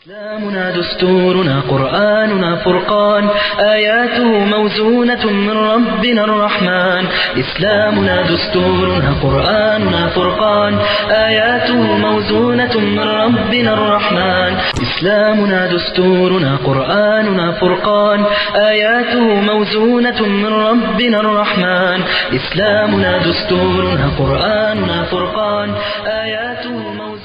إسلامنا دستورنا قرآننا فرقان آياته موزونة من ربنا الرحمن إسلامنا دستورنا قرآننا فرقان آياته موزونة من ربنا الرحمن إسلامنا دستورنا قرآننا فرقان آياته موزونة من ربنا الرحمن إسلامنا دستورنا قرآننا فرقان آياته موزونة من ربنا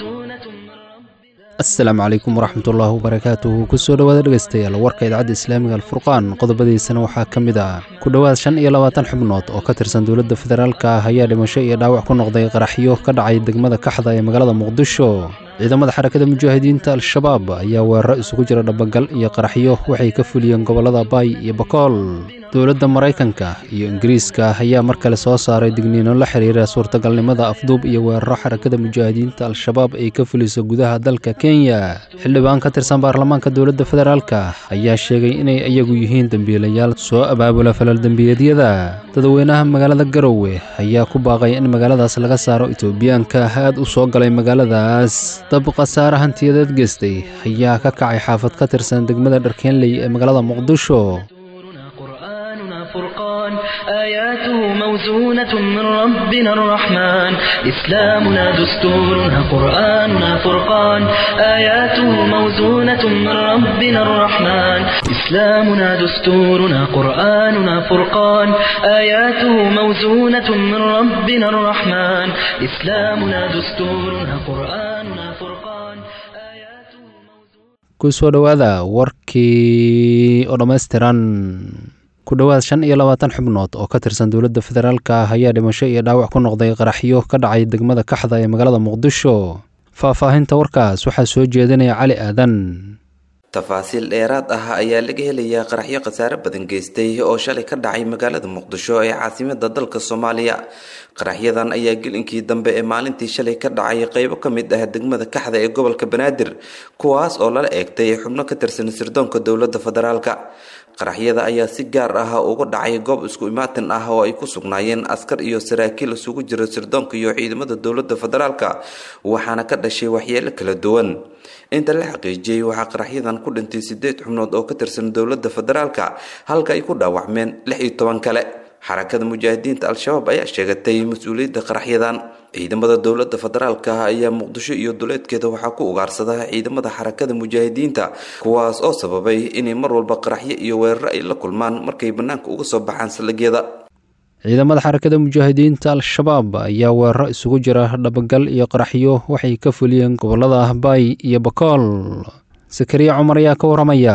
asalaamu calaykum waraxmatullaahi wabarakaatuhu kusoo dhowaada dhegaystayaal warka idaacadda islaamiga alfurqaan qodobadiisana waxaa ka mid ah ku dhowaad shan iyo labaatan xubnood oo ka tirsan dowladda federaalka ah ayaa dhimasho iyo dhaawac ku noqday qaraxyo ka dhacay degmada kaxda ee magaalada muqdisho ciidamada xarakada mujaahidiinta al-shabaab ayaa weeraro isugu jira dhabagal iyo qaraxyo waxay ka fuliyeen gobollada baay iyo bakool dowladda maraykanka iyo ingiriiska ayaa mar kale soo saaray digniino la xiriira suurtagalnimada afduub iyo weeraro xarakada mujaahidiinta al-shabaab ay ka fuliso gudaha dalka kenya xildhibaan ka tirsan baarlamaanka dowladda federaalka ayaa sheegay inay iyagu yihiin dembiilayaal soo abaabula falal dembiyeedyada dadweynaha magaalada garowe ayaa ku baaqay in magaaladaas laga saaro etoobiyaanka aad u soo galay magaaladaas dab khasaare hantiyadeed geystay ayaa ka kacay xaafad ka tirsan degmada dharkeenley ee magaalada muqdisho دستورنا قرآننا فرقان آياته موزونة من ربنا الرحمن إسلامنا دستورنا قرآننا فرقان آياته موزونة من ربنا الرحمن إسلامنا دستورنا قرآننا فرقان آياته موزونة من ربنا الرحمن إسلامنا دستورنا قرآننا فرقان آياته موزونة kusoo dhowaada warkii oo dhammaystiran ku dhowaad shan iyo labaatan xubnood oo ka tirsan dowladda federaalka ah ayaa dhimasho iyo dhaawac ku noqday qaraxyo ka dhacay degmada kaxda ee magaalada muqdisho faahfaahinta warkaas waxaa soo jeedinaya cali aadan tafaasiil dheeraad ah ayaa laga helayaa qaraxyo khasaare badan geystay oo shalay ka dhacay magaalada muqdisho ee caasimada dalka soomaaliya qaraxyadan ayaa gelinkii dambe ee maalintii shalay ka dhacay qeybo ka mid ah degmada kaxda ee gobolka banaadir kuwaas oo lala eegtay xubno ka tirsan sirdoonka dowladda federaalka qaraxyada ayaa si gaar ah uga dhacay goob isku imaatin ah oo ay ku sugnaayeen askar iyo saraakiil isugu jira sirdoonka iyo ciidamada dowladda federaalka waxaana ka dhashay waxyeelo kala duwan inta la xaqiijiyey waxaa qaraxyadan ku dhintay sideed xubnood oo ka tirsan dowladda federaalka halka ay ku dhaawacmeen lix iyo toban kale xarakada mujaahidiinta al-shabaab ayaa sheegatay mas-uuliyadda qaraxyadan ciidamada dowladda federaalka ayaa muqdisho iyo duleedkeeda waxaa ku ugaarsada ciidamada xarakada mujaahidiinta kuwaas oo sababay inay mar walba qaraxyo iyo weeraro ay la kulmaan markay bannaanka uga soo baxaan saldhigyada ciidamada xarakada mujaahidiinta al-shabaab ayaa weeraro isugu jira dhabagal iyo qaraxyo waxay ka fuliyeen gobollada baay iyo bakool sakariya cumar ayaa ka waramaya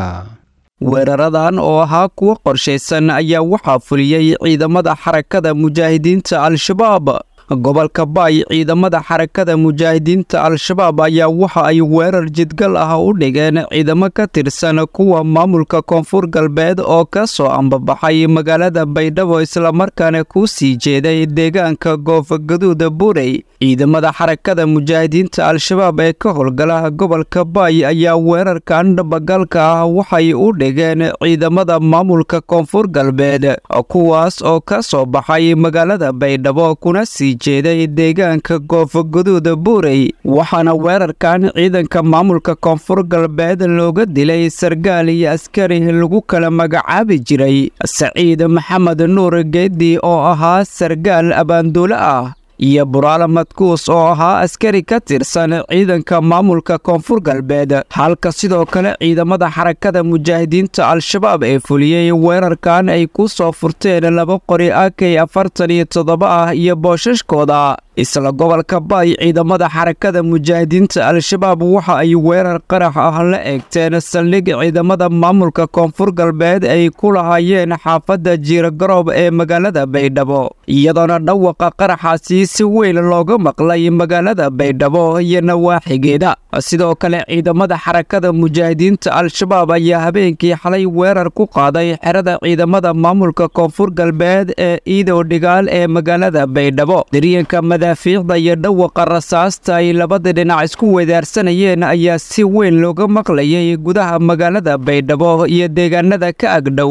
weeraradan oo ahaa kuwo qorshaysan ayaa waxaa fuliyey ciidamada xarakada mujaahidiinta al-shabaab gobolka baay ciidamada xarakada mujaahidiinta al-shabaab ayaa waxa ay weerar jidgal ah u dhigeen ciidamo ka tirsan kuwa maamulka koonfur galbeed oo ka soo ambabaxay magaalada baydhabo islamarkaana ku sii jeeday deegaanka goofogaduuda buurey ciidamada xarakada mujaahidiinta al-shabaab ee ka howlgala gobolka baay ayaa weerarkan dhabagalka ah waxay u dhigeen ciidamada maamulka koonfur galbeed kuwaas oo ka soo baxay magaalada baydhabo kuna sii jeeday deegaanka goofogaduuda buurey waxaana weerarkan ciidanka maamulka koonfur galbeed looga dilay sargaal iyo askari lagu kala magacaabi jiray saciid maxamed nuur geedi oo ahaa sargaal abaanduule ah iyo buraale madkuus oo ahaa askari ka tirsan ciidanka maamulka koonfur galbeed halka sidoo kale ciidamada xarakada mujaahidiinta al-shabaab ee fuliyey weerarkan ay ku soo furteen laba qori akay afartan iyo toddoba ah iyo boosashkooda isla gobolka baay ciidamada xarakada mujaahidiinta al-shabaab waxa ay weerar qarax ah la eegteen saldhig ciidamada maamulka koonfur galbeed ay ku lahaayeen xaafadda jiirgaroob ee magaalada baydhabo iyadoona dhawaqa qaraxaasi si weyn looga maqlay magaalada baydhabo iyo nawaaxigeeda sidoo kale ciidamada xarakada mujaahidiinta al-shabaab ayaa habeenkii xalay weerar ku qaaday xerada ciidamada maamulka koonfur galbeed ee iidow dhigaal ee magaalada baydhabo madaafiicda iyo dhawaqa rasaasta ay labada dhinac isku wedaarsanayeen ayaa si weyn looga maqlayay gudaha magaalada baydhabo iyo deegaanada ka agdhow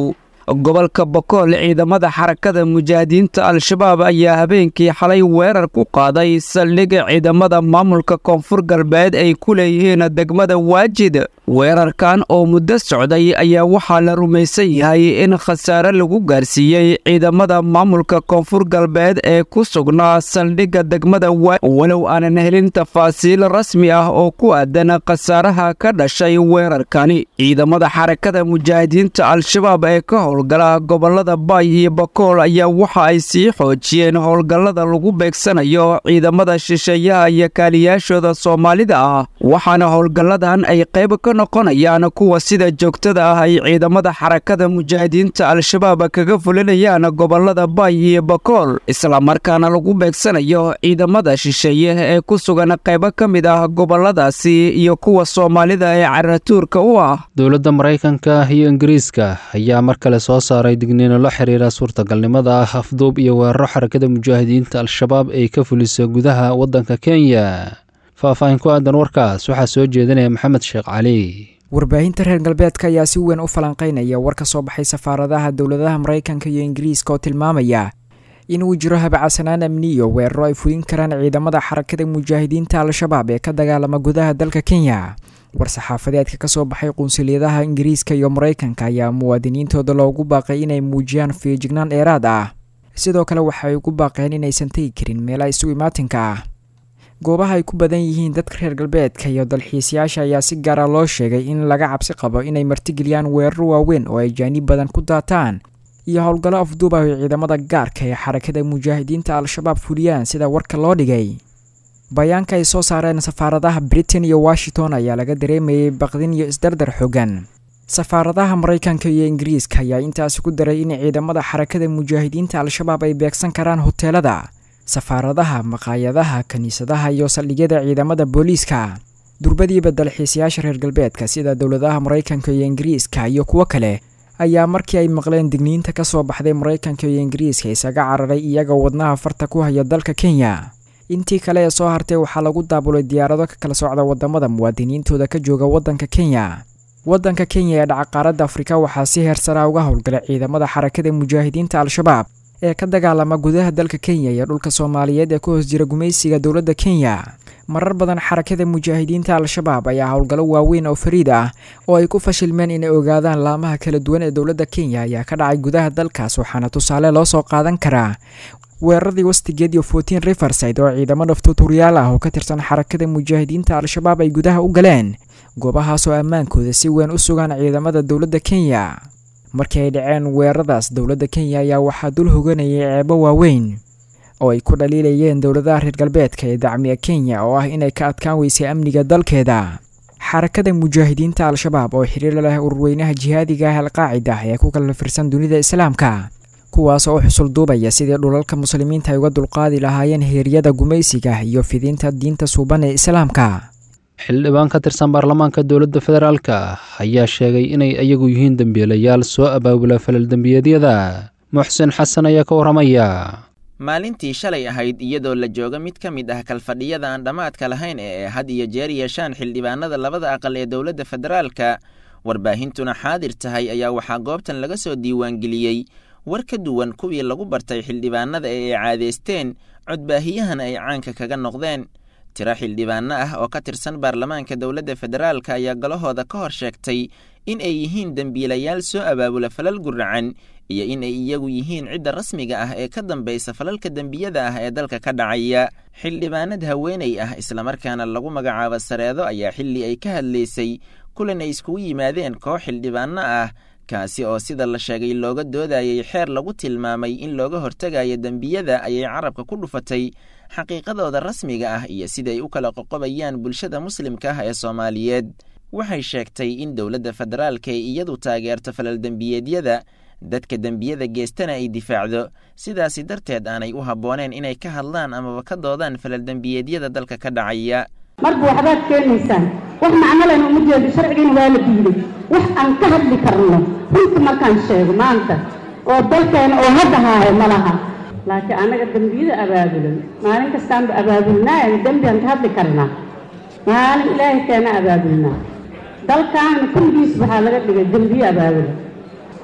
gobolka bokool ciidamada xarakada mujaahidiinta al-shabaab ayaa habeenkii xalay weerar ku qaaday saldhigga ciidamada maamulka koonfur galbeed ay ku leeyihiin degmada waajid weerarkan oo muddo socday ayaa waxaa la rumaysan yahay in khasaare lagu gaarsiiyey ciidamada maamulka koonfur galbeed ee ku sugnaa saldhigga degmada walow aanan helin tafaasiil rasmi ah oo ku aadan khasaaraha ka dhashay weerarkani ciidamada xarakada mujaahidiinta al-shabaab ee ka howlgala gobolada baay iyo bakool ayaa waxa ay sii xoojiyeen howlgallada lagu beegsanayo ciidamada shisheeyaha iyo kaaliyaashooda soomaalida ah waxaana howlgalladan ay qayb ka noqonayaan kuwa sida joogtada ah ay ciidamada xarakada mujaahidiinta al-shabaab kaga fulinayaan gobolada baay iyo bakool islamarkaana lagu beegsanayo ciidamada shisheeye ee ku sugan qaybo ka mid ah goboladaasi iyo kuwa soomaalida ee caratuurka u ah dowladda maraykanka iyo ingiriiska ayaa mar kale soo saaray digniino la xiriira suurtagalnimada ah afduub iyo weeraro xarakada mujaahidiinta al-shabaab ay ka fuliso gudaha waddanka kenya faahfaahin ku aadan warkaas waxaa soo jeedinaya maxamed sheekh cali warbaahinta reer galbeedka ayaa si weyn u falanqaynaya war ka soo baxay safaaradaha dowladaha maraykanka iyo ingiriiska oo tilmaamaya inuu jiro habacsanaan amniyo weeraro ay fulin karaan ciidamada xarakada mujaahidiinta al-shabaab ee ka dagaalama gudaha dalka kenya war-saxaafadeedka ka soo baxay qunsuliyadaha ingiriiska iyo maraykanka ayaa muwaadiniintooda loogu baaqay inay muujiyaan feejignaan dheeraad ah sidoo kale waxay ugu baaqeen inaysan tegi karin meelaha isu imaatinka ah goobaha ay ku badan yihiin dadka reer galbeedka iyo dalxiisayaasha ayaa si gaara loo sheegay in laga cabsi qabo inay martigeliyaan weeraro waaweyn oo ay jaaniib badan ku daataan iyo howlgallo afduub ah oo ciidamada gaarka ee xarakada mujaahidiinta al-shabaab fuliyaan sida warka loo dhigay bayaanka ay soo saareen safaaradaha britain iyo washington ayaa laga dareemayay baqdin iyo isdardar xogan safaaradaha maraykanka iyo ingiriiska ayaa intaasi ku daray in ciidamada xarakada mujaahidiinta al-shabaab ay beegsan karaan hoteelada safaaradaha maqaayadaha kiniisadaha iyo saldhigyada ciidamada booliiska durbadiiba dalxiisayaasha reer galbeedka sida dowladaha maraykanka iyo ingiriiska iyo kuwo kale ayaa markii ay maqleen digniinta ka soo baxday maraykanka iyo ingiriiska isaga cararay iyaga wadnaha farta ku haya dalka kenya intii kale ee soo hartay waxaa lagu daabulay diyaarado ka kala socda wadamada muwaadiniintooda ka jooga waddanka kenya waddanka kenya ee dhaca qaaradda afrika waxaa si heersaraa uga howlgalay ciidamada xarakada mujaahidiinta al-shabaab ee ka dagaalama gudaha dalka kenya iyo dhulka soomaaliyeed ee ku hoos jira gumaysiga dowladda kenya marar badan xarakada mujaahidiinta al-shabaab ayaa howlgallo waaweyn oo fariid ah oo ay ku fashilmeen inay ogaadaan laamaha kala duwan ee dowladda kenya ayaa ka dhacay gudaha dalkaas waxaana tusaale loo soo qaadan karaa weeraradii wastigeed iyo fortin riverside oo ciidamo dhaftuuturyaal ah oo ka tirsan xarakada mujaahidiinta al-shabaab ay gudaha u galeen goobahaas oo ammaankooda si weyn u sugaan ciidamada dowladda kenya markii ay dhaceen weeraradaas dowladda kenya ayaa waxaa dul hoganayay ceebo waaweyn oo ay ku dhaliilayeen dowladaha reer galbeedka ee dacmiya kenya oo ah inay ka adkaan weysay amniga dalkeeda xarakada mujaahidiinta al-shabaab oo xiriir leh ururweynaha jihaadiga ah alqaacida ee ku kala firsan dunida islaamka kuwaas oo u xusul duubaya sidii dhulalka muslimiinta ay uga dulqaadi lahaayeen heeryada gumaysiga iyo fidinta diinta suuban ee islaamka xildhibaan ka tirsan baarlamaanka dowladda federaalka ayaa sheegay inay iyagu yihiin dembiilayaal soo abaabula falal dembiyeedyada muxsin xasan ayaa ka warramaya maalintii shalay ahayd iyadoo la jooga mid ka mid ah kalfadhiyada aan dhammaadka lahayn ee had iyo jeer yeeshaan xildhibaanada labada aqal ee dowladda federaalka warbaahintuna xaadir tahay ayaa waxaa goobtan laga soo diiwaangeliyey war ka duwan kuwii lagu bartay xildhibaanada ee ay caadeysteen codbaahiyahana ay caanka kaga noqdeen tiro xildhibaano ah oo ka tirsan baarlamaanka dowladda federaalka ayaa galahooda ka hor sheegtay in ay yihiin dembiilayaal soo abaabula falal guracan iyo in ay iyagu yihiin cidda rasmiga ah ee ka dambaysa falalka dembiyada ah ee dalka ka dhacaya xildhibaanad haweeney ah islamarkaana lagu magacaabo sareedo ayaa xilli ay ka hadlaysay kulan ay iskugu yimaadeen koox xildhibaano ah kaasi oo sida la sheegay looga doodayay xeer lagu tilmaamay in looga hortegayo dembiyada ayay carabka ku dhufatay xaqiiqadooda rasmiga ah iyo siday u kala qoqobayaan bulshada muslimka ah ee soomaaliyeed waxay sheegtay in dowladda federaalka ay iyadu taageerto falal dembiyeedyada dadka dembiyada geestana ay difaacdo sidaasi darteed aanay u habbooneen inay ka hadlaan amaba ka doodaan falal dembiyeedyada dalka ka dhacaya marka waxbaad keenaysaan wax macnolena uma jeedo sharcigiina waa la diiday wax aan ka hadli karno runta markaan sheego maanta oo dalkeena oo hadda haayo ma laha laakiin annaga dembiyada abaabulan maalin kastaanba abaabulnaa dembiaan ka hadli karnaa maalin ilaahay keena abaabulnaa dalkaana kulligiis waxaa laga dhigay dembiye abaabulan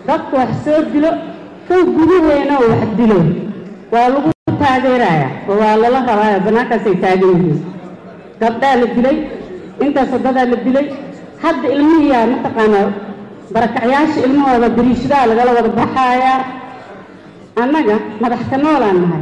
dadka wax soo dilo kow gudaheena oo wax dilo waa lagu taageerayaa oo waa lala rabaayo bannaankaasay taagan yihiin gabdhaa la dilay intaas wadadaa la dilay hadda ilmihiyaa mataqaanaa barakacyaasha ilmahooda bariishadaha lagala wada baxaayaa annaga madax ka noolaan nahay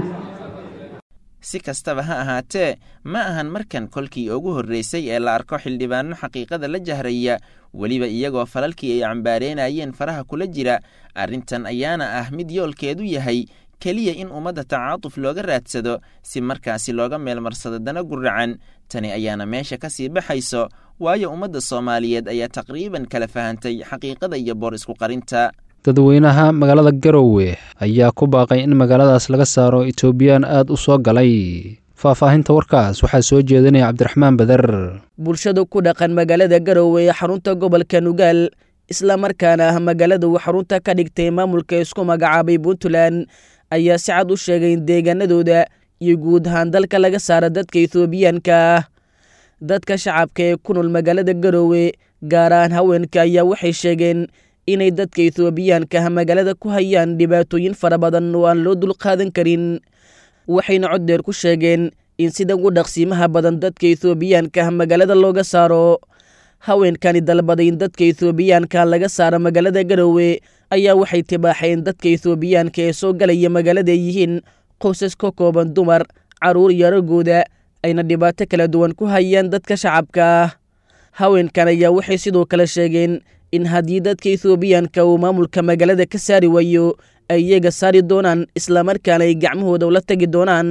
si kastaba ha ahaatee ma ahan markan kolkii ugu horreysay ee la arko xildhibaano xaqiiqada la jahraya weliba iyagoo falalkii ay cambaareenayeen faraha kula jira arrintan ayaana ah mid yoolkeedu yahay keliya in ummadda tacaatuf looga raadsado si markaasi looga meelmarsado dana guracan tani ayaana meesha ka sii baxayso waayo ummadda soomaaliyeed ayaa taqriiban kala fahantay xaqiiqada iyo boor isku qarinta dadweynaha magaalada garowe ayaa ku baaqay in magaaladaas laga saaro etoobiyaan aad u soo galay faahfaahinta warkaas waxaa soo jeedinaya cabdiraxmaan beder bulshada ku dhaqan magaalada garowe ee xarunta gobolka nugaal islamarkaana ah magaalada uu xarunta ka dhigtay maamulka isku magacaabay puntland ayaa si cad u sheegay in deegaanadooda iyo guud ahaan dalka laga saara dadka ethoobiyaanka ah dadka shacabka ee ku nool magaalada garowe gaar ahaan haweenka ayaa waxay sheegeen inay dadka ethoobiyaanka ah magaalada ku hayaan dhibaatooyin fara badan oo aan loo dulqaadan karin waxayna cod dheer ku sheegeen in sida ugu dhaqsiimaha badan dadka ethoobiyaanka ah magaalada looga saaro haweenkani dalbaday in dadka ethoobiyaanka laga saaro magaalada garowe ayaa waxay tibaaxeen dadka ethoobiyaanka ee soo galaya magaalada ay yihiin qoysas ka kooban dumar carruur iyo raggooda ayna dhibaato kala duwan ku hayaan dadka shacabka ah haweenkan ayaa waxay sidoo kale sheegeen in haddii dadka ethoobiyaanka uu maamulka magaalada ka saari waayo ay iyaga saari doonaan islamarkaana ay gacmahooda ula tegi doonaan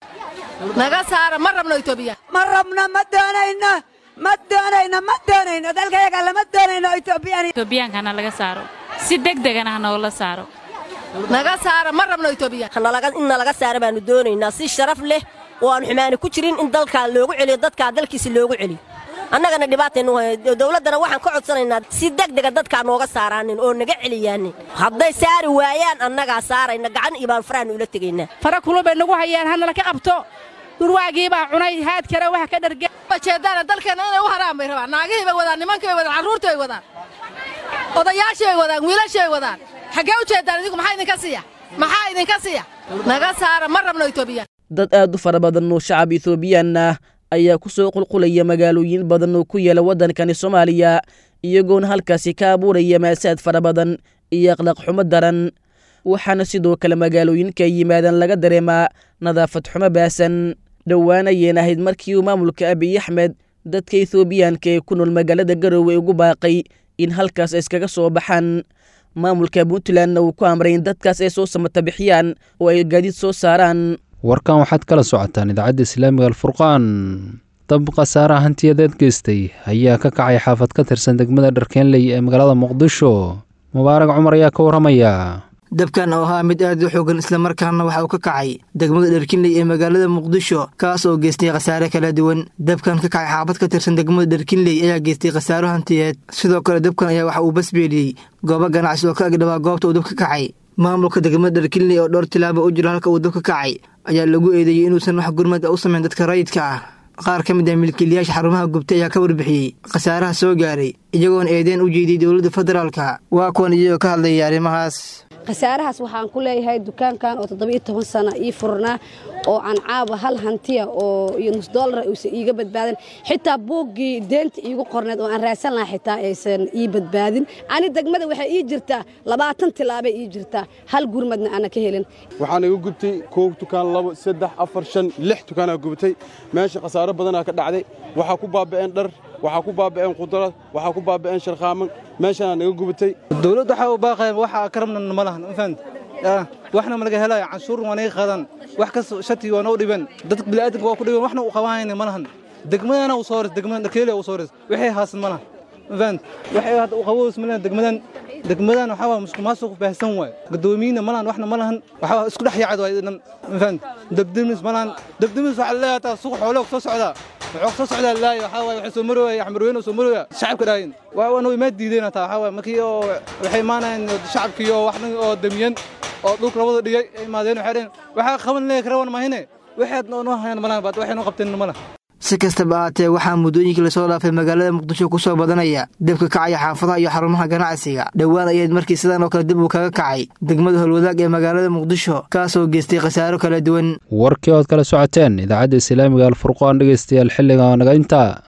naga saara ma rabno etoobiya ma rabno ma doonayno ma doonayno ma doonayno dalkayaga lama doonayno etoobiyaan etoobiyankana laga saaro si degdegana ha noola saaro naga saara ma rabno etoobiya in nalaga saara baanu doonaynaa si sharaf leh oo aan xumaani ku jirin in dalkaa loogu celiyo dadkaa dalkiisi loogu celiyo annagana dhibaataynu dowladdana waxaan ka codsanaynaa si degdega dadkaa nooga saaraanin oo naga celiyaanin hadday saari waayaan annagaa saarayna gacan iyo baan faraha nuula tegaynaa fara kulul bay nagu hayaan hanala ka qabto durwaagii baa cunay haad kale waxa ka dharge jeedaana dalkeenna inay u haraan bay rabaan naagihii bay wadaan nimankii bay wadaan carruurtii bay wadaan odayaashii bay wadaan wiilashii bay wadaan xaggee u jeedaan idinku maxaa idinka siiya maxaa idinka siiya naga saara ma rabno etoobiya dad aad u fara badan oo shacab ethoobiyan ah ayaa ku soo qulqulaya magaalooyin badan oo ku yaala waddankani soomaaliya iyagoona halkaasi ka abuuraya maasaad fara badan iyo akhlaaq xumo daran waxaana sidoo kale magaalooyinka ay yimaadaan laga dareemaa nadaafad xumo baasan dhowaan ayeen ahayd markii uu maamulka abiy axmed dadka ethoobiyaanka ee ku nool magaalada garowe ugu baaqay in halkaas ay iskaga soo baxaan maamulka puntlandna uu ku amray in dadkaas ay soo samata bixiyaan oo ay gaadiid soo saaraan warkan waxaad kala socotaan idaacadda islaamiga alfurqaan dab khasaaraha hantiyadeed geystay ayaa ka kacay xaafad ka tirsan degmada dharkeenley ee magaalada muqdisho mubaarag cumar ayaa ka warramaya dabkan oo ahaa mid aad u xoogan islamarkaana waxa uu ka kacay degmada dharkinley ee magaalada muqdisho kaas oo geystay khasaare kala duwan dabkan ka kacay xaafad ka tirsan degmada dharkinley ayaa geystay khasaaro hantiyeed sidoo kale dabkan ayaa waxa uu basbeeliyey goobo ganacsi oo ka agdhabaa goobta uu dab ka kacay maamulka degmada dharkinley oo dhowr tilaaba u jiro halka uu dab ka kacay ayaa lagu eedeeyey inuusan wax gurmad u samayn dadka rayidka ah qaar ka mid ah milkiilayaasha xarumaha gubtay ayaa ka warbixiyey khasaaraha soo gaaray iyagoona eedeen u jeediyey dowladda federaalka waa kuwan iyagoo ka hadlayay arrimahaas khasaarahaas waxaan ku leeyahay dukaankan oo toddobiiyo toban sano ii furnaa oo aan caaba hal hantiya oo iyo nus doolara uusan iiga badbaadin xitaa buuggii deenta iigu qorneed oo aan raadsan lahaa xitaa aysan ii badbaadin ani degmada waxay ii jirtaa labaatan tilaabay ii jirtaa hal gurmadna ana ka helin waxaan igu gubtay kow dukaan labo saddex afar shan lix dukaanaa gubtay meesha khasaaro badanaa ka dhacday waxaa ku baaba'een dhar waxaa ku baaba'een qudrad waxaa ku baaba'een sharkhaaman meeshanaa naga gubatay dowladda waxaa u baaqaya waxa ka rabna ma lahan ma fahamta waxna ma laga helaya canshuur waa naga qadan wax kas shati waa noo dhiban dadka bini'aadanka waa ku dhiban waxna u qabanayna ma lahan degmadana u soo ris degmadan dharkeeliya u soo ris wixii haasan ma lahan ma fahamta waxay hadda u qaboos ma lahan degmadan degmadan waxaa waa musuq maasuq baahsan waay gudoomiyina ma lahan waxna ma lahan waxaa isku dhex yaacad waay dhan ma fahamta dabdimis ma lahan dabdimis waxaa leeyahay taa suuq xoolo soo socdaa wuxuu soo socdaa laay waxaa waaye waxay soo marooya axmed weyne soo marooya shacabka dhaayin waa wana way maa diideen taa waxaa waaye markii oo waxay imaanayaan shacabkii oo wax oo damiyan oo dhulka labada dhigay ay imaadeen waxay dhaheen waxaa qaban leeyahay karawan mahine waxaad noo hayaan malahan baad waxay noo qabteen malaha si kastaba ahaatee waxaa muddooyinkii lasoo dhaafay magaalada muqdisho ku soo badanaya debka kacaya xaafadaha iyo xarumaha ganacsiga dhowaan ayayd markii sidan oo kale dib uu kaga kacay degmada howlwadaag ee magaalada muqdisho kaasoo geystay khasaaro kala duwan warkii ood kala socoteen idaacadda islaamiga alfurqaan dhegeystayaal xilliga naga intaa